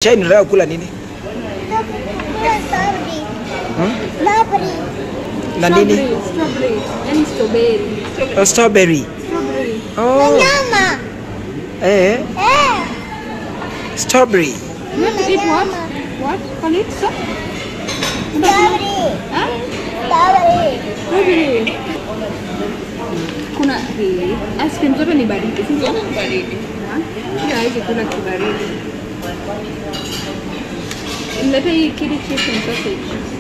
Chai unataka kula nini? Hmm? Na nini? Strawberry. Yani strawberry. Oh, strawberry. Strawberry. Oh. Eh, strawberry. You want to eat what? What? Call it so? Huh? Strawberry. Kuna hii ice cream zote ni baridi, si ndio? Baridi. Hiyo haiwezi kula kibaridi. Mlete hii kili chips and sausage.